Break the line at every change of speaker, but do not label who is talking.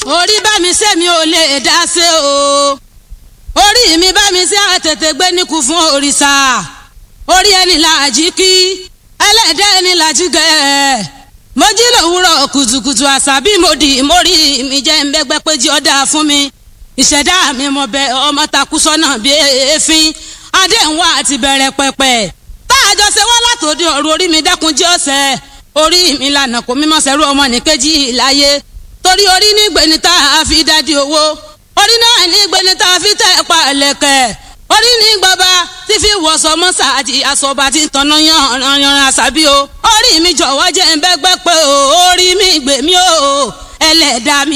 orí bá mi ṣe mi ò lè dá ṣe o orí mi bá mi ṣe àtètè gbé níkù fún òrìṣà orí ẹni làjí kí ẹlẹ́dẹ̀ ẹni làjí gẹ̀ mo jí lòwúrọ̀ kùtùkùtù àṣà bí mo dì mórí mi jẹ́ ń bẹ́gbẹ́ pé jí ọ́ dáa fún mi ìṣẹ̀dá mi mo bẹ ọmọ takú sọ́nà bí èéfín adéhùn àti bẹ̀rẹ̀ pẹ̀pẹ̀ tá a jọ ṣe wá látòdì ọ̀rọ̀ orí mi dákun jẹ́ ọ̀sẹ̀ orí mi lànà kò mímọ́ sẹ́rú ọmọ nìkejì láyé torí orí ní gbẹ̀ni tá a fi dádì owó orí náà ní gbẹ̀ni tá a fi tẹ̀ pa ẹ̀lẹ̀kẹ̀ orí ní gbọba tí fi wọ̀sọ̀ mọ́sáàjì àsọ̀bà tí tọ̀nà yanran àṣàbí o orí mi jọ̀wọ́ jẹ́ ń bẹ́gbẹ́ pé o orí mi gbèmí o ẹlẹ́dàá mi